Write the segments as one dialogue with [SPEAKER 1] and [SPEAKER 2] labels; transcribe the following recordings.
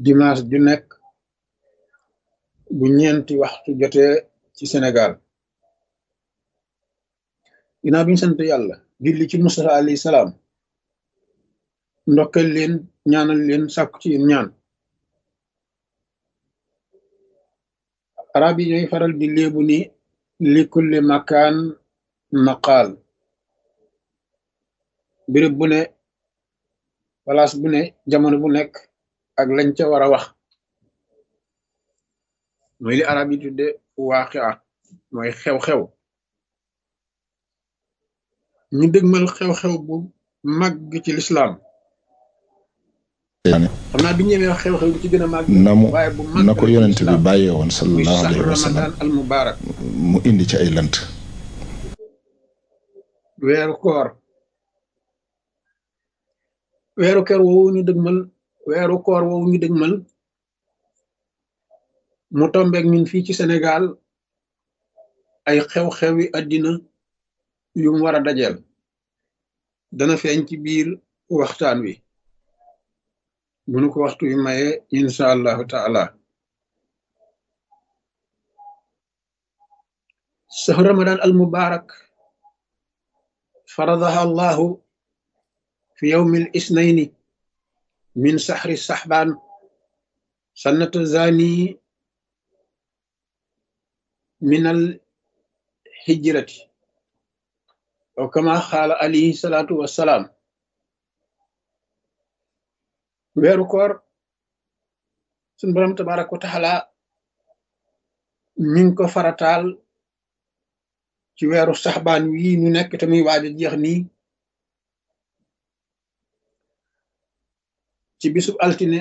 [SPEAKER 1] dimanche ju nekk bu ñeenti waxtu jotee ci Sénégal ginnaaw bi ñu sant yàlla julli ci Mustafa alayhi salaam ndokkal leen ñaanal leen sàkku ci yéen ñaan arab yi ñooy faral di léebu ni li kulli makaan maqaal béréb bu ne place bu ne jamono bu nekk ak lañ ca war a wax mooy li arab yi tudde waaqia mooy xew-xew ñu dëgmal xew-xew bu màgg ci lislaam xam naa bi ñëwee xew-xew bi ci gën a màgg
[SPEAKER 2] na mu
[SPEAKER 1] waaye bu màgg
[SPEAKER 2] na ko yonent bi bàyyee woon
[SPEAKER 1] muy
[SPEAKER 2] sallallahu
[SPEAKER 1] saxru
[SPEAKER 2] alayhi wa sallam
[SPEAKER 1] ramadan al mubarak
[SPEAKER 2] mu indi ci ay lënt
[SPEAKER 1] weeru koor weeru koor woowu ñu dëgmal weeru koor woowu ñu dëgmal mu tombeek ñun fii ci Sénégal ay xew-xewi àddina yu mu war a dajeel dana feeñ ci biir waxtaan wi bu nu ko waxtu wi maye insha allahu taala sahru ramadan al mubarak faradaha allahu fi yawmi al isnaini min sahri sahban sannata zani min al hijrati aw kama xaala alayhi salaatu wassalaam weeru koor suñ borom tabaraka wa taala mi ngi ko farataal ci weeru saxbaan wii ñu nekk te muy waaj a jeex nii ci bisub altine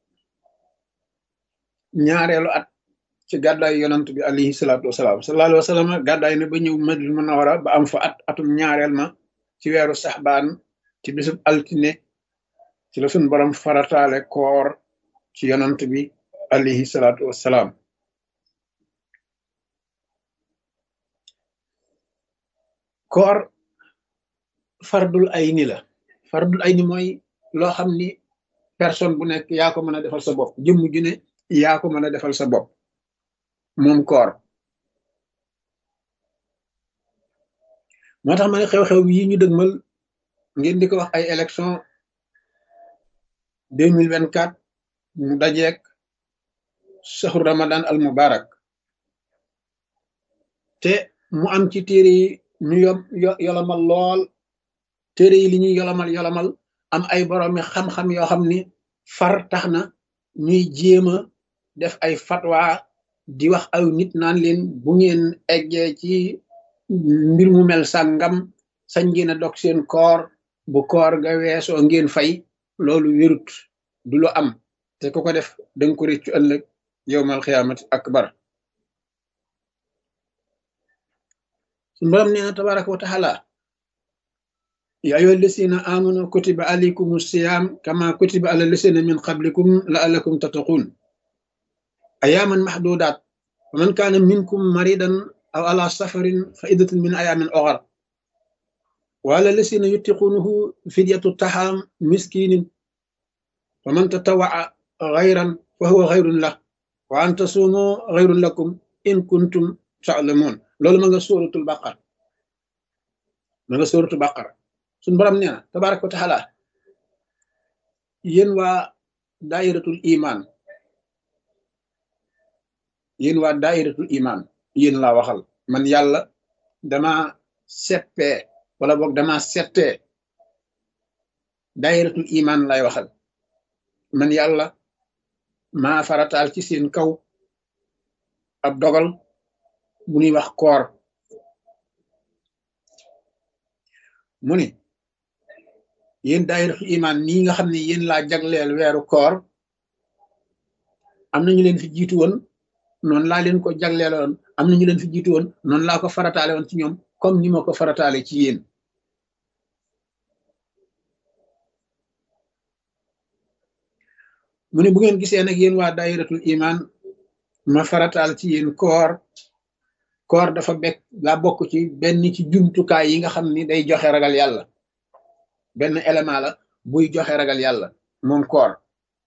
[SPEAKER 1] ñaareelu at ci gàddaay yonant bi alayhi salaatu wasalaam sallallahu alayhi wa sallam gàddaay na ba ñëw Madina Munawara ba am fa at atum ñaareel ma ci weeru saxbaan ci bisub altine ci la suñ borom farataale koor ci yonant bi alayhi salaatu wasalaam koor fardul ayni la fardul ayni mooy loo xam ni personne bu nekk yaa ko mën a defal sa bopp jëmm ju ne yaa ko mën a defal sa bopp moom koor moo tax ma ne xew-xew yi ñu dëgmal ngeen di ko wax ay élection deux mille vingt quatre mu dajeek saxru ramadan al mubarak te mu am ci téere yi ñu yom yo- yolomal lool téere yi li ñuy yolomal yolomal am ay boroomi xam-xam yoo xam ni far tax na ñuy jéem a def ay fatwa di wax aw nit naan leen bu ngeen eggee ci mbir mu mel sàngam sañ ngeen a dog seen koor bu koor ga weesoo ngeen fay loolu wérut du lu am te ku ko def danga ko réccu ëllëg yowmal xiyaamati akbar suñu borom nee na tabaraka wa taala ya ayyuha alladina amanu kutiba alaykum siyam kama kutiba ala alladina min qablikum la'allakum tattaqun ayaman mahdudat wa man kana minkum maridan aw ala safarin fa iddatun min ayamin ukhar wa ala alladina yutiqunahu fidyatu taham miskinin wa man tatawaa ghayran fa huwa ghayrun lah wa an tasumu ghayrun lakum in kuntum ta'lamun loolu ma nga suratul baqara ma nga suratul baqara suñ borom nee na tabaraka wa taala yéen waa dairatul iman yéen waa dairatul iman yéen laa waxal man yàlla dama seppee wala boog dama settee dairatul iman lay waxal man yàlla maa farataal ci seen kaw ab dogal bu ñuy wax koor mu ni yéen daayiratul iman nii nga xam ne yéen laa jagleel weeru koor am na ñu leen fi jiitu woon noonu laa leen ko jagleeloon am na ñu leen fi jiitu woon noonu laa ko farataale woon ci ñoom comme ni ma ko farataale ci yéen mu ne bu ngeen gisee nag yéen waa daayiratul iman ma farataal ci yéen koor koor dafa bekk daa bokk ci benn ci jumtukaay yi nga xam ni day joxe ragal yàlla benn élément la buy joxe ragal yàlla moom koor